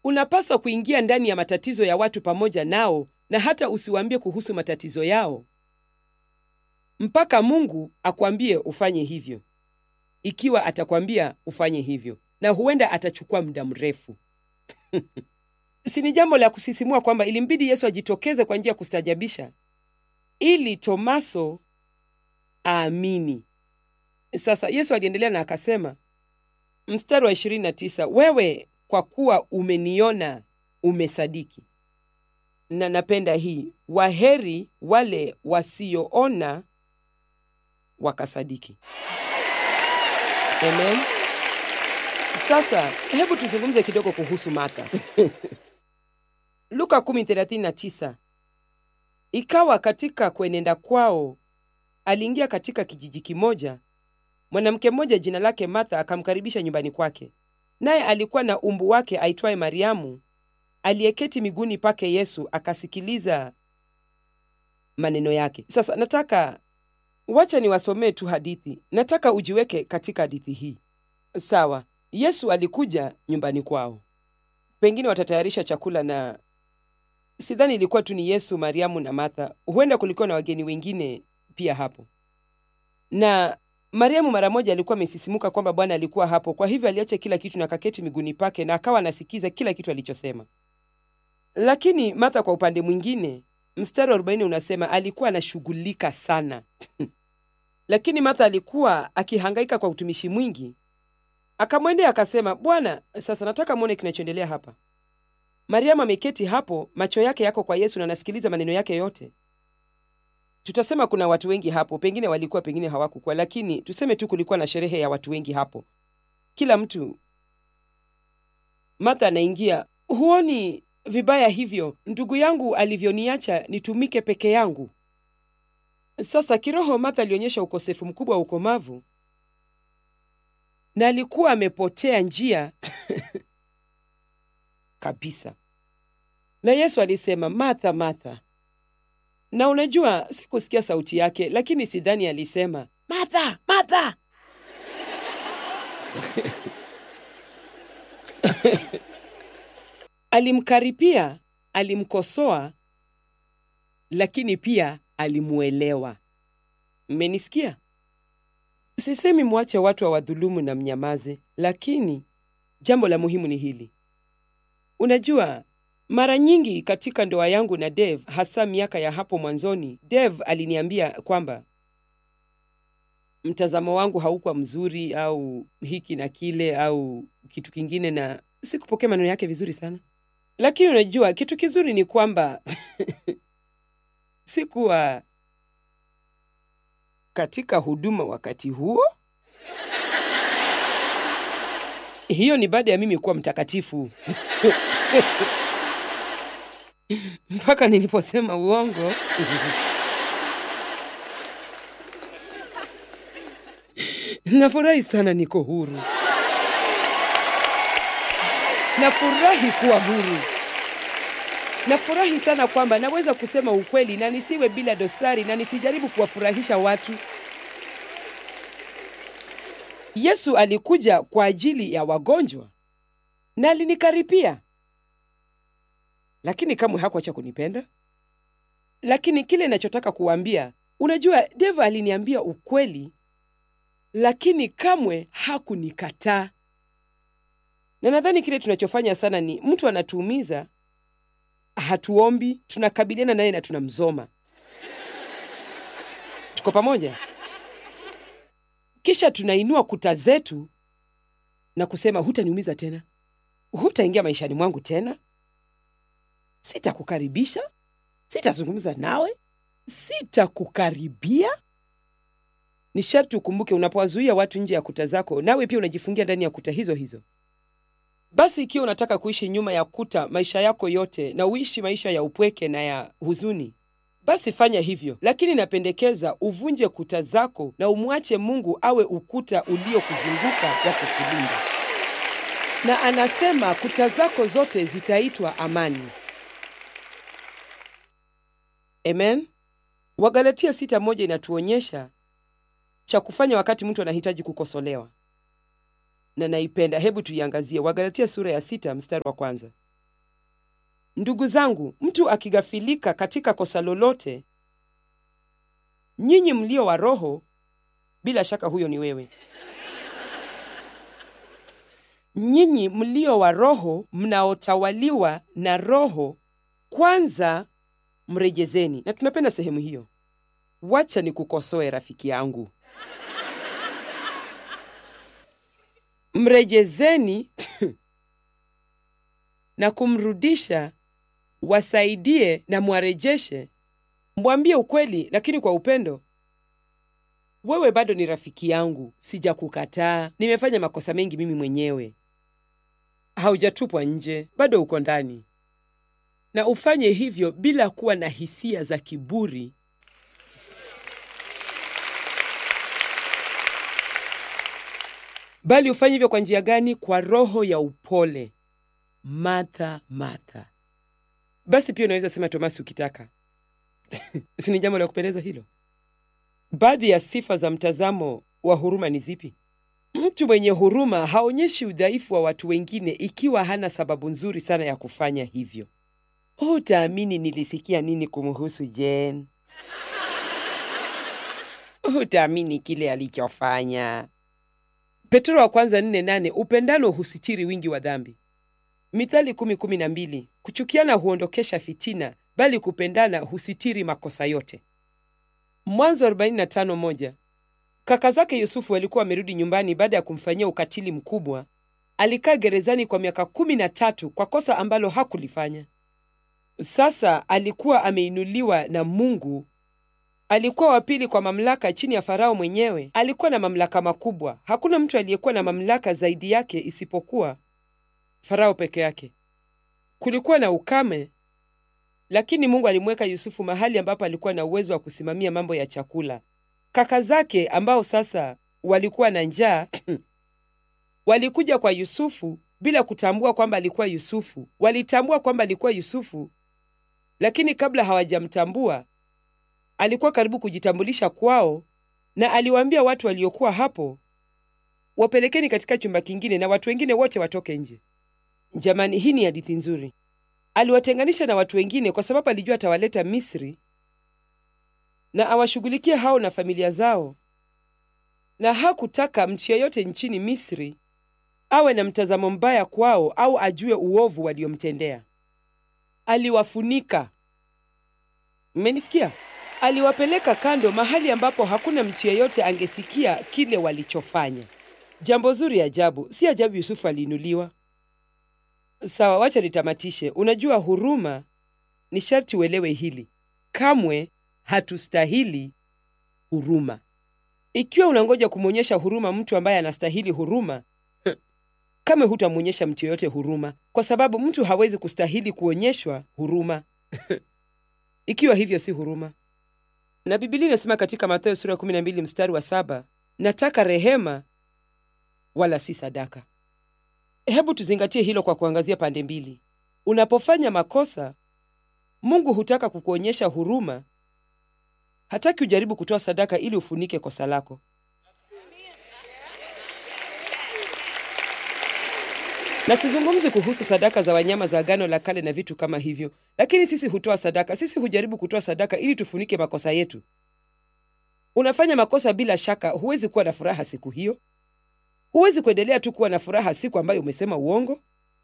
unapaswa kuingia ndani ya matatizo ya watu pamoja nao, na hata usiwaambie kuhusu matatizo yao mpaka Mungu akwambie ufanye hivyo, ikiwa atakwambia ufanye hivyo, na huenda atachukua muda mrefu. Si ni jambo la kusisimua kwamba ilimbidi Yesu ajitokeze kwa njia ya kustajabisha ili Tomaso aamini. Sasa Yesu aliendelea na akasema, mstari wa 29, wewe kwa kuwa umeniona umesadiki. Na napenda hii, waheri wale wasioona wakasadiki. Amen. Sasa hebu tuzungumze kidogo kuhusu Martha. Luka 10:39, ikawa katika kuenenda kwao aliingia katika kijiji kimoja, mwanamke mmoja jina lake Martha akamkaribisha nyumbani kwake, naye alikuwa na umbu wake aitwaye Mariamu, aliyeketi miguuni pake Yesu akasikiliza maneno yake. Sasa nataka wacha niwasomee tu hadithi, nataka ujiweke katika hadithi hii. Sawa, Yesu alikuja nyumbani kwao, pengine watatayarisha chakula, na sidhani ilikuwa tu ni Yesu, Mariamu na Martha. Huenda kulikuwa na wageni wengine pia hapo, na Mariamu mara moja alikuwa amesisimuka kwamba Bwana alikuwa hapo. Kwa hivyo aliacha kila kitu na kaketi miguuni pake, na akawa anasikiza kila kitu alichosema. Lakini Martha kwa upande mwingine, mstari wa 40 unasema alikuwa anashughulika sana lakini Martha alikuwa akihangaika kwa utumishi mwingi. Akamwendea akasema, Bwana, sasa nataka mwone kinachoendelea hapa. Mariamu ameketi hapo, macho yake yako kwa Yesu na anasikiliza maneno yake yote. Tutasema kuna watu wengi hapo, pengine walikuwa, pengine hawakukuwa, lakini tuseme tu kulikuwa na sherehe ya watu wengi hapo, kila mtu. Martha anaingia, huoni vibaya hivyo ndugu yangu alivyoniacha nitumike peke yangu? Sasa kiroho Martha alionyesha ukosefu mkubwa wa ukomavu na alikuwa amepotea njia kabisa. Na Yesu alisema, Martha, Martha. Na unajua, sikusikia sauti yake, lakini sidhani alisema Martha, Martha. Alimkaripia, alimkosoa, lakini pia alimuelewa. Mmenisikia? Sisemi mwache watu hawadhulumu na mnyamaze, lakini jambo la muhimu ni hili. Unajua, mara nyingi katika ndoa yangu na Dave, hasa miaka ya hapo mwanzoni, Dave aliniambia kwamba mtazamo wangu haukuwa mzuri au hiki na kile au kitu kingine, na sikupokea maneno yake vizuri sana. Lakini unajua kitu kizuri ni kwamba sikuwa katika huduma wakati huo. Hiyo ni baada ya mimi kuwa mtakatifu mpaka niliposema uongo nafurahi sana, niko huru. Nafurahi kuwa huru. Nafurahi sana kwamba naweza kusema ukweli na nisiwe bila dosari na nisijaribu kuwafurahisha watu. Yesu alikuja kwa ajili ya wagonjwa na alinikaripia, lakini kamwe hakuacha kunipenda. Lakini kile ninachotaka kuwaambia, unajua, Deva aliniambia ukweli, lakini kamwe hakunikataa. Na nadhani kile tunachofanya sana ni mtu anatuumiza hatuombi, tunakabiliana naye na tunamzoma. Tuko pamoja? Kisha tunainua kuta zetu na kusema, hutaniumiza tena, hutaingia maishani mwangu tena, sitakukaribisha, sitazungumza nawe, sitakukaribia. Ni sharti ukumbuke, unapowazuia watu nje ya kuta zako, nawe pia unajifungia ndani ya kuta hizo hizo. Basi ikiwa unataka kuishi nyuma ya kuta maisha yako yote na uishi maisha ya upweke na ya huzuni, basi fanya hivyo, lakini napendekeza uvunje kuta zako na umwache Mungu awe ukuta uliokuzunguka wa kukulinda. Na anasema kuta zako zote zitaitwa amani. Amen. Wagalatia sita moja inatuonyesha cha kufanya wakati mtu anahitaji kukosolewa na naipenda. Hebu tuiangazie Wagalatia sura ya sita mstari wa kwanza. Ndugu zangu, mtu akigafilika katika kosa lolote, nyinyi mlio wa Roho, bila shaka huyo ni wewe. Nyinyi mlio wa Roho, mnaotawaliwa na Roho, kwanza mrejezeni. Na tunapenda sehemu hiyo. Wacha nikukosoe rafiki yangu, mrejezeni na kumrudisha, wasaidie na mwarejeshe, mwambie ukweli, lakini kwa upendo. Wewe bado ni rafiki yangu, sijakukataa. Nimefanya makosa mengi mimi mwenyewe. Haujatupwa nje, bado uko ndani, na ufanye hivyo bila kuwa na hisia za kiburi. Bali ufanye hivyo kwa njia gani? Kwa roho ya upole. Martha, Martha. Basi pia unaweza sema Tomasi ukitaka. si ni jambo la kupendeza hilo? Baadhi ya sifa za mtazamo wa huruma ni zipi? Mtu mwenye huruma haonyeshi udhaifu wa watu wengine ikiwa hana sababu nzuri sana ya kufanya hivyo. Hutaamini nilisikia nini kumhusu Jen. Hutaamini kile alichofanya. Petro wa kwanza nne nane upendano husitiri wingi wa dhambi. Mithali kumi kumi na mbili kuchukiana huondokesha fitina, bali kupendana husitiri makosa yote. Mwanzo 45 moja kaka zake Yusufu walikuwa wamerudi nyumbani baada ya kumfanyia ukatili mkubwa. Alikaa gerezani kwa miaka kumi na tatu kwa kosa ambalo hakulifanya. Sasa alikuwa ameinuliwa na Mungu. Alikuwa wa pili kwa mamlaka chini ya Farao mwenyewe. Alikuwa na mamlaka makubwa. Hakuna mtu aliyekuwa na mamlaka zaidi yake isipokuwa Farao peke yake. Kulikuwa na ukame, lakini Mungu alimweka Yusufu mahali ambapo alikuwa na uwezo wa kusimamia mambo ya chakula. Kaka zake ambao sasa walikuwa na njaa walikuja kwa Yusufu bila kutambua kwamba alikuwa Yusufu. Walitambua kwamba alikuwa Yusufu, lakini kabla hawajamtambua alikuwa karibu kujitambulisha kwao, na aliwaambia watu waliokuwa hapo, wapelekeni katika chumba kingine na watu wengine wote watoke nje. Jamani, hii ni hadithi nzuri. Aliwatenganisha na watu wengine kwa sababu alijua atawaleta Misri na awashughulikie hao na familia zao, na hakutaka mtu yeyote nchini Misri awe na mtazamo mbaya kwao au ajue uovu waliomtendea. Aliwafunika. Mmenisikia? Aliwapeleka kando, mahali ambapo hakuna mtu yeyote angesikia kile walichofanya. Jambo zuri ajabu. Si ajabu Yusufu aliinuliwa. Sawa, wacha nitamatishe. Unajua, huruma ni sharti uelewe hili, kamwe hatustahili huruma. Ikiwa unangoja kumwonyesha huruma mtu ambaye anastahili huruma, kamwe hutamwonyesha mtu yoyote huruma, kwa sababu mtu hawezi kustahili kuonyeshwa huruma ikiwa hivyo si huruma. Na Biblia inasema katika Mathayo sura ya 12 mstari wa saba, nataka rehema wala si sadaka. Hebu tuzingatie hilo kwa kuangazia pande mbili. Unapofanya makosa, Mungu hutaka kukuonyesha huruma. Hataki ujaribu kutoa sadaka ili ufunike kosa lako. Na sizungumzi kuhusu sadaka za wanyama za Agano la Kale na vitu kama hivyo, lakini sisi hutoa sadaka. Sisi hujaribu kutoa sadaka ili tufunike makosa yetu. Unafanya makosa, bila shaka huwezi kuwa na furaha siku hiyo. Huwezi kuendelea tu kuwa na furaha siku ambayo umesema uongo.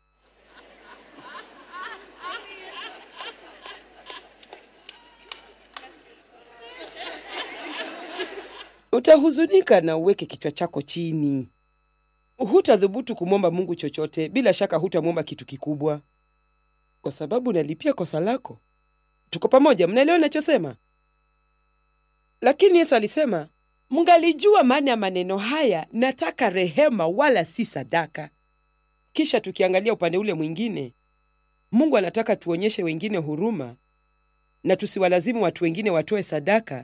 Utahuzunika na uweke kichwa chako chini. Hutadhubutu kumwomba Mungu chochote. Bila shaka hutamwomba kitu kikubwa, kwa sababu unalipia kosa lako. Tuko pamoja? Mnaelewa ninachosema? Lakini Yesu alisema, mngalijua maana ya maneno haya, nataka rehema wala si sadaka. Kisha tukiangalia upande ule mwingine, Mungu anataka tuonyeshe wengine huruma na tusiwalazimu watu wengine watoe sadaka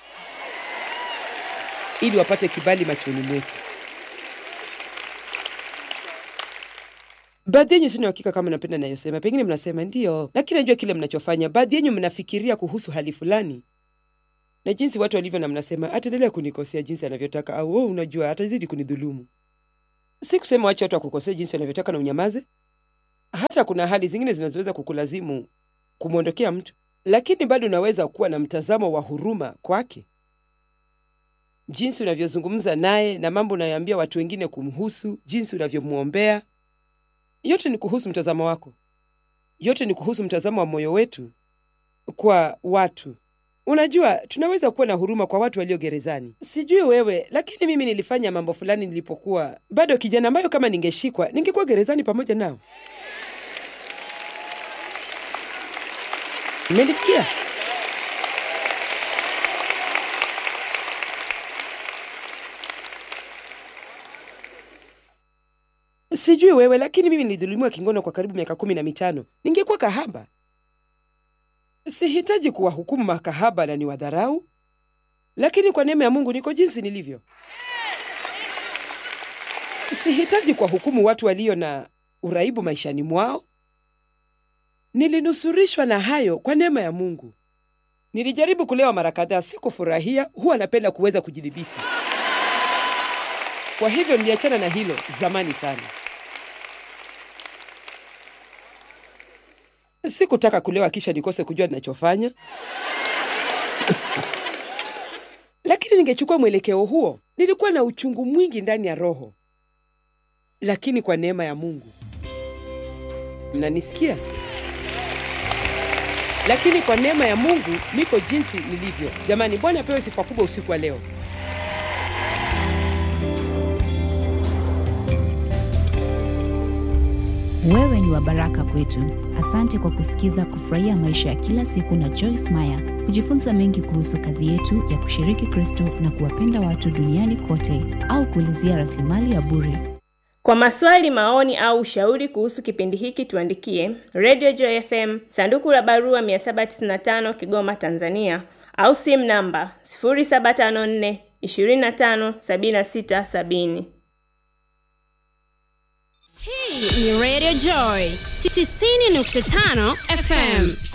ili wapate kibali machoni mwetu. Baadhi yenyu sina uhakika kama napenda nayosema, pengine mnasema ndiyo, lakini najua kile mnachofanya. Baadhi yenyu mnafikiria kuhusu hali fulani na jinsi watu walivyo, na mnasema ataendelea kunikosea jinsi anavyotaka, au oh, unajua atazidi kunidhulumu. Si kusema wache watu wakukosea jinsi wanavyotaka na unyamaze. Hata kuna hali zingine zinazoweza kukulazimu kumwondokea mtu, lakini bado unaweza kuwa na mtazamo wa huruma kwake. Jinsi unavyozungumza naye na mambo unayoambia watu wengine kumhusu, jinsi unavyomwombea, yote ni kuhusu mtazamo wako. Yote ni kuhusu mtazamo wa moyo wetu kwa watu. Unajua, tunaweza kuwa na huruma kwa watu walio gerezani. Sijui wewe, lakini mimi nilifanya mambo fulani nilipokuwa bado kijana, ambayo kama ningeshikwa ningekuwa gerezani pamoja nao. Mmenisikia? Sijui wewe, lakini mimi nilidhulumiwa kingono kwa karibu miaka kumi na mitano. Ningekuwa kahaba. Sihitaji kuwahukumu makahaba na ni wadharau, lakini kwa neema ya Mungu niko jinsi nilivyo. Sihitaji kuwahukumu watu walio na uraibu maishani mwao. Nilinusurishwa na hayo kwa neema ya Mungu. Nilijaribu kulewa mara kadhaa, sikufurahia. Huwa napenda kuweza kujidhibiti, kwa hivyo niliachana na hilo zamani sana. Sikutaka kulewa kisha nikose kujua ninachofanya. Lakini ningechukua mwelekeo huo, nilikuwa na uchungu mwingi ndani ya roho. Lakini kwa neema ya Mungu, mnanisikia? Lakini kwa neema ya Mungu niko jinsi nilivyo. Jamani, Bwana apewe sifa kubwa usiku wa leo. Wewe ni wa baraka kwetu. Asante kwa kusikiza Kufurahia Maisha ya Kila Siku na Joyce Meyer, kujifunza mengi kuhusu kazi yetu ya kushiriki Kristo na kuwapenda watu duniani kote, au kuulizia rasilimali ya bure. Kwa maswali, maoni au ushauri kuhusu kipindi hiki tuandikie Radio Joy FM, sanduku la barua 795 Kigoma, Tanzania, au simu namba 0754 25 76 70. Hii ni Radio Joy 90.5 FM.